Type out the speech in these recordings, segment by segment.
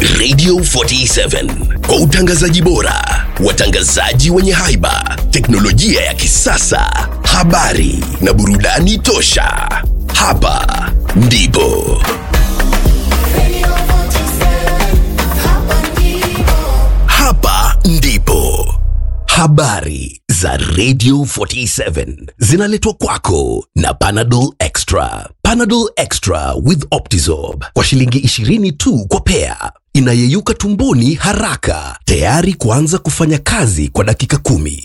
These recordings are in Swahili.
Radio 47 kwa utangazaji bora, watangazaji wenye haiba, teknolojia ya kisasa, habari na burudani tosha. Hapa ndipo hapa ndipo habari za Radio 47 zinaletwa kwako na Panadol Extra. Panadol Extra with Optizorb kwa shilingi 20 tu kwa pea, inayeyuka tumboni haraka, tayari kuanza kufanya kazi kwa dakika kumi.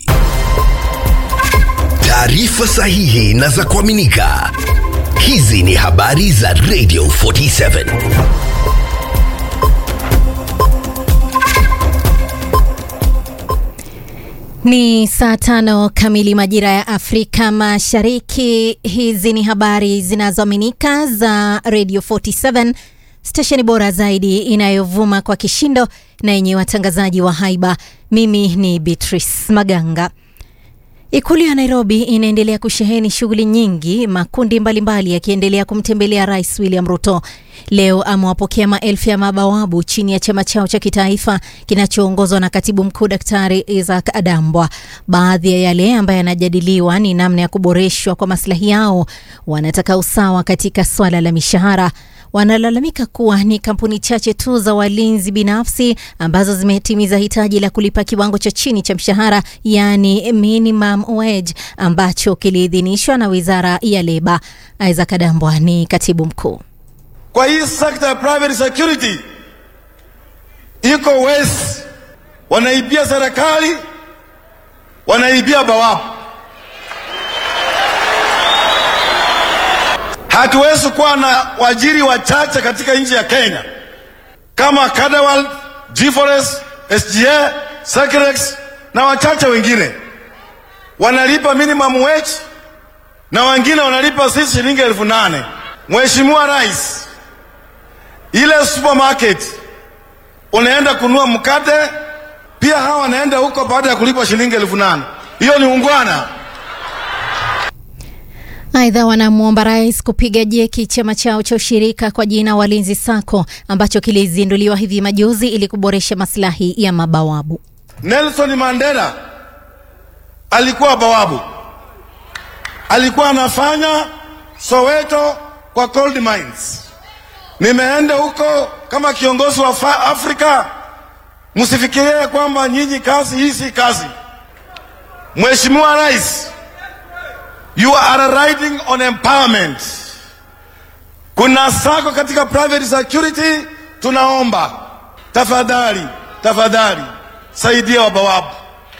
Taarifa sahihi na za kuaminika. Hizi ni habari za Radio 47. Ni saa tano kamili majira ya Afrika Mashariki. Hizi ni habari zinazoaminika za Radio 47, stesheni bora zaidi inayovuma kwa kishindo na yenye watangazaji wa haiba. Mimi ni Beatrice Maganga. Ikulu ya Nairobi inaendelea kusheheni shughuli nyingi, makundi mbalimbali yakiendelea kumtembelea Rais William Ruto. Leo amewapokea maelfu ya mabawabu chini ya chama chao cha kitaifa kinachoongozwa na katibu mkuu Daktari Isaac Adambwa. Baadhi ya yale ambayo yanajadiliwa ni namna ya kuboreshwa kwa maslahi yao. Wanataka usawa katika swala la mishahara wanalalamika kuwa ni kampuni chache tu za walinzi binafsi ambazo zimetimiza hitaji la kulipa kiwango cha chini cha mshahara yaani minimum wage ambacho kiliidhinishwa na wizara ya leba. Isaac Adambwa ni katibu mkuu. Kwa hii sekta ya private security iko wesi, wanaibia serikali, wanaibia bawabu. Hatuwezi kuwa na wajiri wachache katika nchi ya Kenya kama Cadwal, G4S, SGA, Secrex na wachache wengine wanalipa minimum wage na wengine wanalipa sisi shilingi elfu nane. Mheshimiwa Rais, ile supermarket unaenda kununua mkate, pia hawa wanaenda huko baada ya kulipa shilingi elfu nane. Hiyo ni ungwana? Aidha, wanamwomba rais kupiga jeki chama chao cha ushirika kwa jina Walinzi Sacco ambacho kilizinduliwa hivi majuzi ili kuboresha maslahi ya mabawabu. Nelson Mandela alikuwa bawabu, alikuwa anafanya Soweto kwa gold mines. Nimeenda huko kama kiongozi wa fa- Afrika, msifikirie kwamba nyinyi kazi hii si kazi. Mheshimiwa Rais, you are riding on empowerment. Kuna sako katika private security, tunaomba tafadhali, tafadhali saidia wabawabu.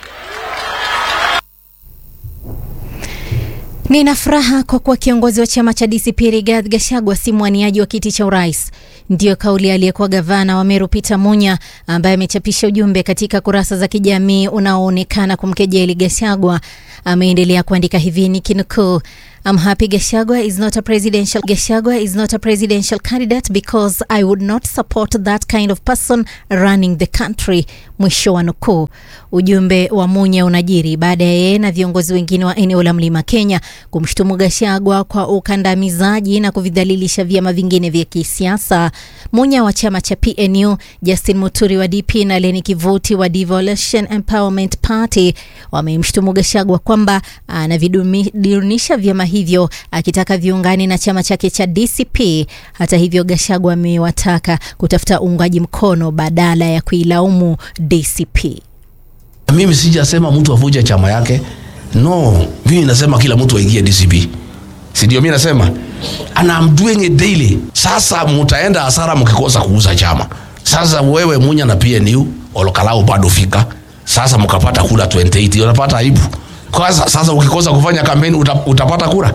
Nina furaha kwa kuwa kiongozi wa chama cha DCP Rigathi Gachagua si mwaniaji wa kiti cha urais. Ndiyo kauli aliyekuwa gavana wa Meru Peter Munya, ambaye amechapisha ujumbe katika kurasa za kijamii unaoonekana kumkejeli Gachagua. Ameendelea kuandika hivi nikinukuu: I'm happy Gachagua is not a presidential Gachagua is not a presidential candidate because I would not support that kind of person running the country. Mwisho wa nukuu. Ujumbe wa Munya unajiri baada ya yeye na viongozi wengine wa eneo la Mlima Kenya kumshutumu Gachagua kwa ukandamizaji na kuvidhalilisha vyama vingine vya kisiasa. Munya wa chama cha PNU, Justin Muturi wa DP na Leni Kivuti wa Devolution Empowerment Party wamemshutumu Gachagua kwamba anavidunisha vyama hivyo akitaka viungane na chama chake cha DCP. Hata hivyo, Gachagua amewataka kutafuta uungaji mkono badala ya kuilaumu DCP. Mimi sijasema mtu avuje chama yake, no. Mimi nasema kila mtu aingie DCP, si ndio? Mimi nasema and I'm doing it daily. Sasa mutaenda hasara mkikosa kuuza chama. Sasa wewe Munya na PNU Olokalao bado fika sasa, mkapata kura 28 unapata aibu kwanza. Sasa ukikosa kufanya kampeni uta, utapata kura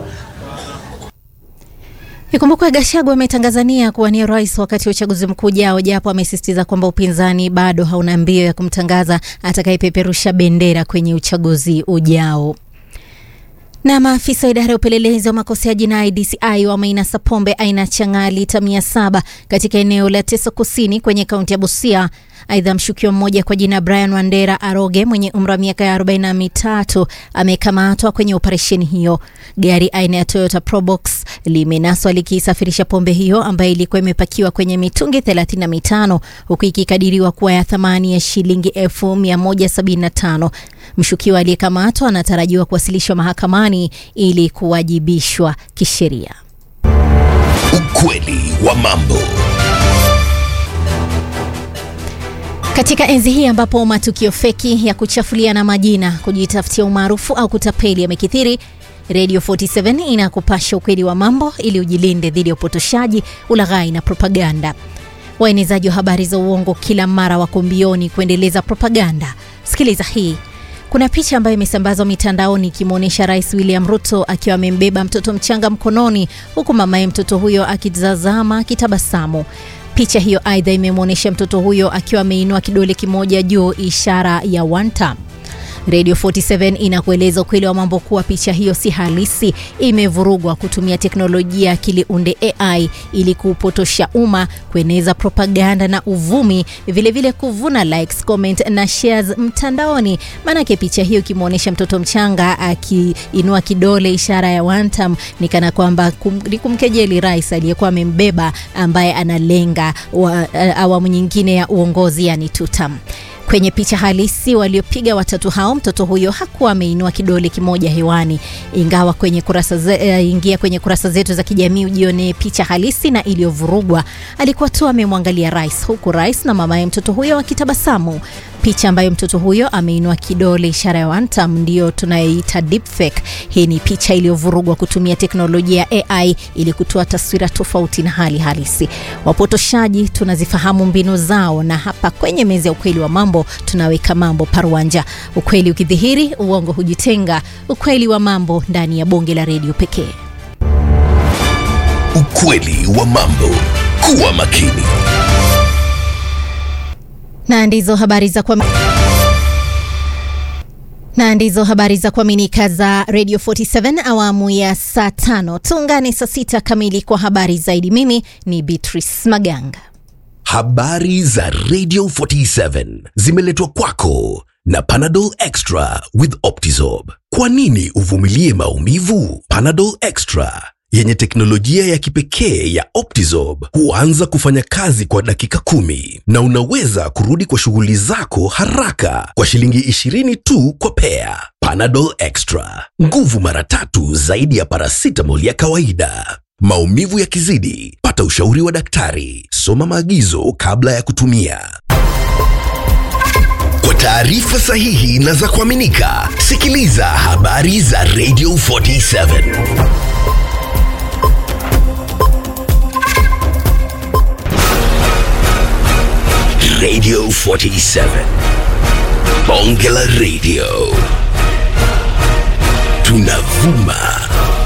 Ikumbukwe Gachagua ametangaza nia kuwania rais wakati wa uchaguzi mkuu ujao, japo amesisitiza kwamba upinzani bado hauna mbio ya kumtangaza atakayepeperusha bendera kwenye uchaguzi ujao. Na maafisa wa idara ya upelelezi wa makosa ya jinai DCI wameinasa pombe aina ya chang'aa lita mia saba katika eneo la Teso Kusini kwenye kaunti ya Busia. Aidha, mshukiwa mmoja kwa jina Brian Wandera Aroge mwenye umri wa miaka ya 43 amekamatwa kwenye operesheni hiyo. Gari aina ya Toyota Probox limenaswa likisafirisha pombe hiyo ambayo ilikuwa imepakiwa kwenye mitungi 35 huku ikikadiriwa kuwa ya thamani ya shilingi 1175. Mshukiwa aliyekamatwa anatarajiwa kuwasilishwa mahakamani ili kuwajibishwa kisheria. Ukweli wa mambo. Katika enzi hii ambapo matukio feki ya kuchafuliana majina, kujitafutia umaarufu au kutapeli yamekithiri, Radio 47 inakupasha ukweli wa mambo ili ujilinde dhidi ya upotoshaji, ulaghai na propaganda. Waenezaji wa habari za uongo kila mara wako mbioni kuendeleza propaganda. Sikiliza hii. Kuna picha ambayo imesambazwa mitandaoni ikimwonyesha Rais William Ruto akiwa amembeba mtoto mchanga mkononi huku mamaye mtoto huyo akitazama akitabasamu. Picha hiyo aidha imemwonyesha mtoto huyo akiwa ameinua kidole kimoja juu, ishara ya one time. Radio 47 inakueleza ukweli wa mambo kuwa picha hiyo si halisi, imevurugwa kutumia teknolojia ya akili unde AI ili kuupotosha umma, kueneza propaganda na uvumi, vilevile vile kuvuna likes, comment na shares mtandaoni. Maanake picha hiyo ikimwonyesha mtoto mchanga akiinua kidole, ishara ya one time, ni kana kwamba kum, ni kumkejeli rais aliyekuwa amembeba ambaye analenga wa, awamu nyingine ya uongozi, yani tutam. Kwenye picha halisi waliopiga watatu hao, mtoto huyo hakuwa ameinua kidole kimoja hewani, ingawa kwenye kurasa ze, uh, ingia kwenye kurasa zetu za kijamii ujione picha halisi na iliyovurugwa. Alikuwa tu amemwangalia rais, huku rais na mamaye mtoto huyo wakitabasamu. Picha ambayo mtoto huyo ameinua kidole ishara ya one time ndiyo tunayoita deepfake. Hii ni picha iliyovurugwa kutumia teknolojia ya AI ili kutoa taswira tofauti na hali halisi. Wapotoshaji tunazifahamu mbinu zao, na hapa kwenye meza ya ukweli wa mambo tunaweka mambo paruanja. Ukweli ukidhihiri, uongo hujitenga. Ukweli wa mambo ndani ya bonge la redio pekee. Ukweli wa mambo. Kuwa makini. na ndizo habari za kwa na ndizo habari za kuaminika za Radio 47 awamu ya saa tano. Tuungane saa sita kamili kwa habari zaidi. Mimi ni Beatrice Maganga. Habari za Radio 47 zimeletwa kwako na Panadol Extra with Optizorb. Kwa nini uvumilie maumivu? Panadol Extra yenye teknolojia ya kipekee ya Optizorb huanza kufanya kazi kwa dakika kumi na unaweza kurudi kwa shughuli zako haraka kwa shilingi 20 tu kwa pea. Panadol Extra, nguvu mara tatu zaidi ya paracetamol ya kawaida. Maumivu yakizidi, pata ushauri wa daktari. Soma maagizo kabla ya kutumia. Kwa taarifa sahihi na za kuaminika, sikiliza habari za Radio 47. Radio 47. Bonge la Radio. Tunavuma